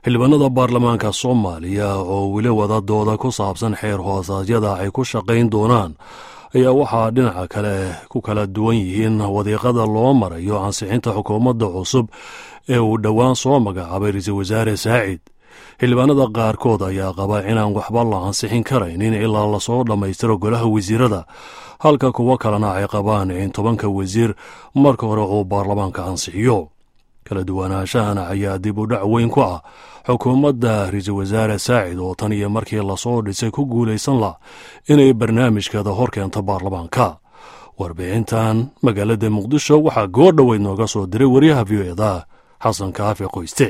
xildhibaanada baarlamaanka soomaaliya oo weli wada dooda ku saabsan xeer hoosaadyada ay ku shaqayn doonaan ayaa waxaa dhinaca kale ku kala duwan yihiin wadiiqada loo marayo ansixinta xukuumadda cusub ee uu dhowaan soo magacaabay ra-iisul wasaare saacid xildhibaanada qaarkood ayaa qaba inaan waxba la ansixin karaynin ilaa lasoo dhammaystiro golaha wasiirada halka kuwo kalena ay qabaan in tobanka wasiir marka hore uu baarlamaanka ansixiyo kala duwanaashahana ayaa dib u dhac weyn ku ah xukuumadda ra-iisul wasaare saacid oo tan iyo markii lasoo dhisay ku guulaysan lah inay barnaamijkeeda hor keento baarlamaanka warbixintan magaalada muqdisho waxaa goor dhoweyd nooga soo diray wariyaha v o eda xasan kaafi qoyste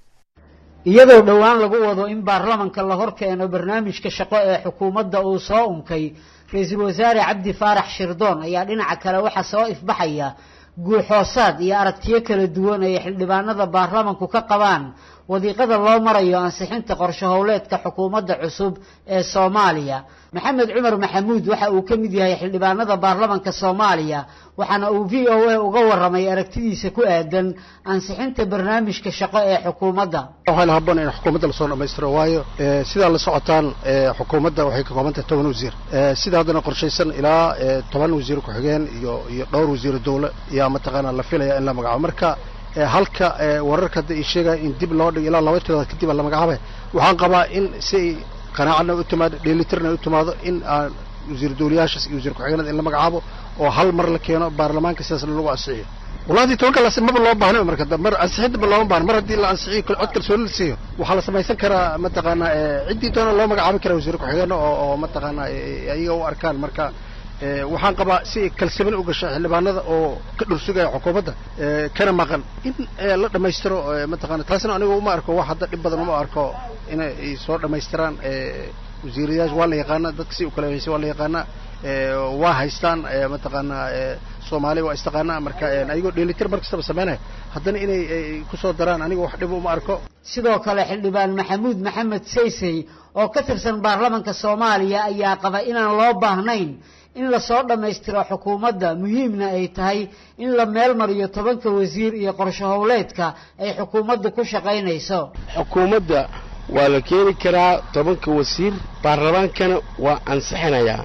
iyadoo dhowaan lagu wado in baarlamanka la hor keeno barnaamijka shaqo ee xukuumadda uu soo unkay ra-iisul wasaare cabdi faarax shirdoon ayaa dhinaca kale waxaa soo ifbaxaya guuxoosaad iyo aragtiyo kala duwan ay xildhibaanada baarlamanku ka qabaan wadiiqada loo marayo ansixinta qorsho howleedka xukuumadda cusub ee soomaaliya maxamed cumar maxamuud waxa uu ka mid yahay xildhibaanada baarlamanka soomaaliya waxaana uu v o a uga waramay aragtidiisa ku aadan ansixinta barnaamijka shaqo ee xukuumadda waxaana habboon in xukuumadda lasoo dhammaystiro waayo sidaa la socotaan xukuumadda waxay ka kooban tahay toban wasiir sida haddana qorshaysan ilaa toban wasiir ku-xigeen iyo iyo dhowr wasiiro dawle ayaa mataqaanaa la filaya in la magacaabo marka halka wararka hadda ay sheegaya in dib loo dhigo ilaa laba tirood kadib la magacaabay waxaan qabaa in si ay qanaacadna u timaado dheelitirna u timaado in aan wasiir dawlayaashaas iyo wasiir ku-xigeenada in la magacaabo oo hal mar la keeno baarlamaanka sidaasna lagu ansixiyo wallahi tobanka las maba loo baahno marka mar ansixinta ma looma baahno mar haddii la ansixiyo cod kalsooni la siiyo waxaa la samaysan karaa mataqaanaa ciddii doona loo magacaabi karaa wasiir ku-xigeena oo oo mataqaanaa ayaga u arkaan marka waxaan qabaa si ay kalsamin u gasha xildhibaanada oo ka dhursugaya xukuumadda kana maqan in la dhammaystiro mataqana taasna aniga uma arko wax hadda dhib badan uma arko inay soo dhammaystiraan wasiirayaasha waa la yaqaana dadka si u kala haysay waa la yaqaana waa haystaan mataqaanaa soomaaliya waa istaqaanaa marka ayagoo dheelitir mar kastaba sameynaya haddana inay kusoo daraan aniga wax dhib uma arko sidoo kale xildhibaan maxamuud maxamed saysey oo ka tirsan baarlamanka soomaaliya ayaa qaba inaan loo baahnayn in lasoo dhammaystiro xukuumadda muhiimna ay tahay in la meel mariyo tobanka wasiir iyo qorsho howleedka ay xukuumaddu ku shaqaynayso xukuumadda waa la keeni karaa tobanka wasiir baarlamaankana waa ansixinayaa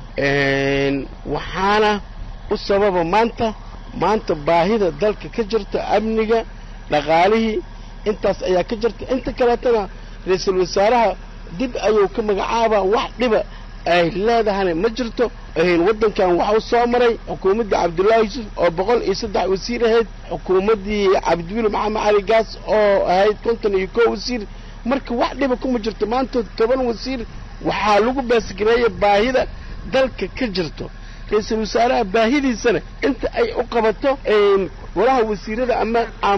waxaana u sababa maanta maanta baahida dalka ka jirta amniga dhaqaalihii intaas ayaa ka jirta inta kaleetana ra-iisul wasaaraha dib ayuu ka magacaabaa wax dhiba ay leedahana ma jirto waddankan waxa u soo maray xukuumaddii cabdullaahi yuusuf oo boqol iyo saddex wasiir ahayd xukuumaddii cabdiweli maxamed cali gaas oo ahayd konton iyo kow wasiir marka wax dhiba kuma jirto maanta toban wasiir waxaa lagu baasgareeya baahida dalka ka jirto ra-iisul wasaaraha baahidiisana inta ay u qabato golaha wasiirada ama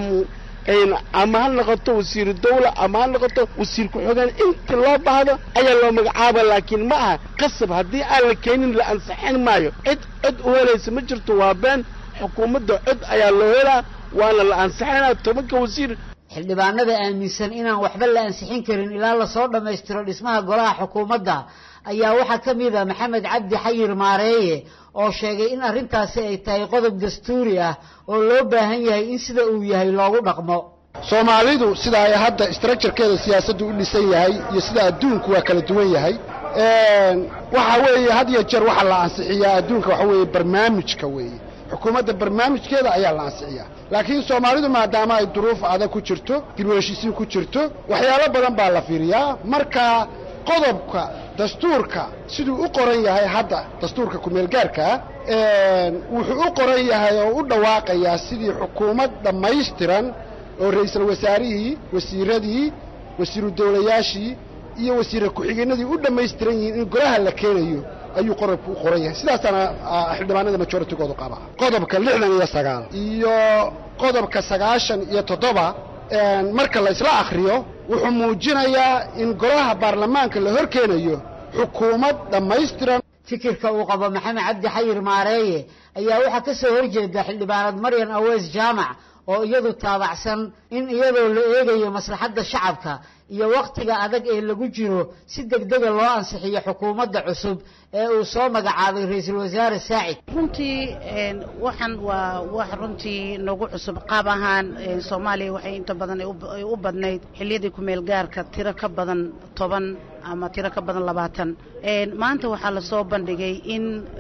ama ha noqoto wasiiru dawla ama ha noqoto wasiir ku-xigeen inta loo baahdo ayaa loo magacaaba laakiin ma aha qasab haddii aan la keenin la ansixin maayo cid cod u helaysa ma jirto waa been xukuumadda cod ayaa loo helaa waana la ansixinaa tobanka wasiir xildhibaanada aaminsan inaan waxba la ansixin karin ilaa lasoo dhammaystiro dhismaha golaha xukuumadda ayaa waxaa ka mid a maxamed cabdi xayir maareeye oo sheegay in arrintaasi ay tahay qodob dastuuri ah oo loo baahan yahay in sida uu yahay loogu dhaqmo soomaalidu sida ay hadda structurekeeda siyaasaddu u dhisan yahay iyo sida adduunku waa kala duwan yahay waxa weeye had iyo jeer waxaa la ansixiyaa adduunka waxa weeye barnaamijka weeye xukuumadda barnaamijkeeda ayaa la ansixiyaa laakiin soomaalidu maadaama ay duruuf adag ku jirto dib u heshiisiin ku jirto waxyaalo badan baa la fiiriyaa marka qodobka dastuurka siduu u qoran yahay hadda dastuurka kumeelgaarkaa wuxuu u qoran yahay oo u dhawaaqayaa sidii xukuumad dhammaystiran oo ra'iisul wasaarihii wasiiradii wasiiru dawlayaashii iyo wasiira ku-xigeenadii u dhammaystiran yihiin in golaha la keenayo ayuu qodobku u qoran yahay sidaasaana xildhibaanada majoritygoodu qaba qodobka lixdan iyo sagaal iyo qodobka sagaashan iyo toddoba marka la isla akhriyo wuxuu muujinayaa in golaha baarlamaanka la hor keenayo xukuumad dhammaystiran fikirka uu qabo maxamed cabdi xayir maareeye ayaa waxaa ka soo horjeeda xildhibaanad maryan aweys jaamac oo iyadu taabacsan in iyadoo la eegayo maslaxadda shacabka iyo wakhtiga adag ee lagu jiro si degdega loo ansixiyo xukuumadda cusub ee uu soo magacaabay ra-iisul wasaare saacid runtii waxaan waa wax runtii nagu cusub qaab ahaan soomaaliya waxay inta badan ay u badnayd xilliyadii ku-meel gaarka tiro ka badan toban ama tiro ka badan labaatan maanta waxaa lasoo bandhigay in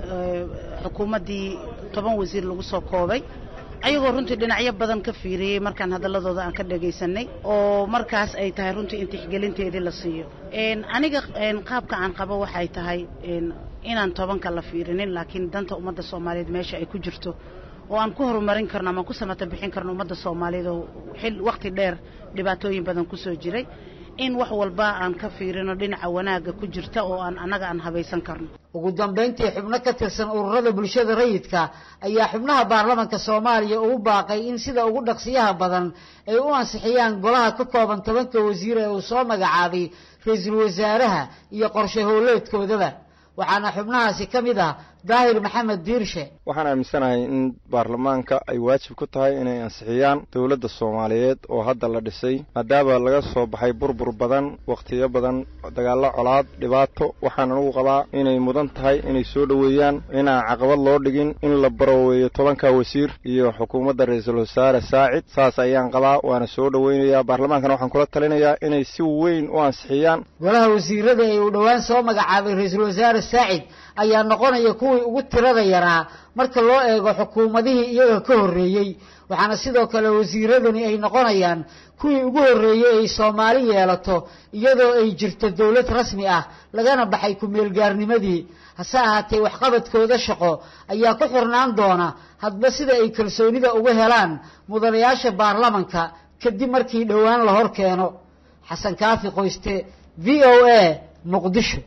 xukuumaddii toban wasiir lagu soo koobay ayagoo runtii dhinacyo badan ka fiiriyey markaan hadalladooda aan ka dhagaysanay oo markaas ay tahay runtii in tixgelinteedii la siiyo aniga qaabka aan qabo waxay tahay inaan tobanka la fiirinin laakiin danta ummadda soomaaliyeed meesha ay ku jirto oo aan ku horumarin karno ama ku samata bixin karno ummadda soomaaliyeed oo xil wakhti dheer dhibaatooyin badan ku soo jiray in wax walba aan ka fiirino dhinaca wanaagga ku jirta oo aan annaga aan habaysan karno ugu dambayntii xubno ka tirsan ururada bulshada rayidka ayaa xubnaha baarlamanka soomaaliya ugu baaqay in sida ugu dhaqsiyaha badan ay u ansixiyaan golaha ka kooban tobanka wasiir ee uu soo magacaabay ra-iisul wasaaraha iyo qorshe howleedkoodaba waxaana xubnahaasi ka mid ah daahir maxamed diirshe waxaan aaminsanahay in baarlamaanka ay waajib ku tahay inay ansixiyaan dowladda soomaaliyeed oo hadda la dhisay maadaama laga soo baxay burbur badan wakhtiyo badan dagaallo colaad dhibaato waxaan anugu qabaa inay mudan tahay inay soo dhoweeyaan inaan caqabad loo dhigin in la barooweeyo tobanka wasiir iyo xukuumadda ra-iisul wasaare saacid saas ayaan qabaa waana soo dhoweynayaa baarlamaankana waxaan kula talinayaa inay si weyn u ansixiyaan golaha wasiirada ee uu dhowaan soo magacaabay ra-iisul wasaare saacid ayaa noqonaya kuwii ugu tirada yaraa marka loo eego xukuumadihii iyaga ka horreeyey waxaana sidoo kale wasiiradani ay noqonayaan kuwii ugu horreeyey ay soomaali yeelato iyadoo ay jirto dowlad rasmi ah lagana baxay ku-meelgaarnimadii hase ahaatee waxqabadkooda shaqo ayaa ku xirnaan doona hadba sida ay kalsoonida uga helaan mudanayaasha baarlamanka kadib markii dhowaan la hor keeno xasan kaafi qoyste v o a muqdisho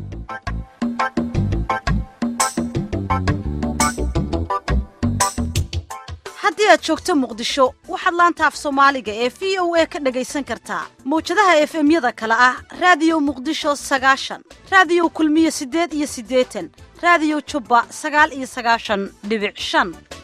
haddii aad joogto muqdisho waxaad laanta af soomaaliga ee v o a ka dhagaysan kartaa mawjadaha efemyada kale ah raadiyo muqdisho sagaashan raadiyo kulmiye siddeed iyo siddeetan raadiyo jubba sagaal iyo sagaashan dhibic shan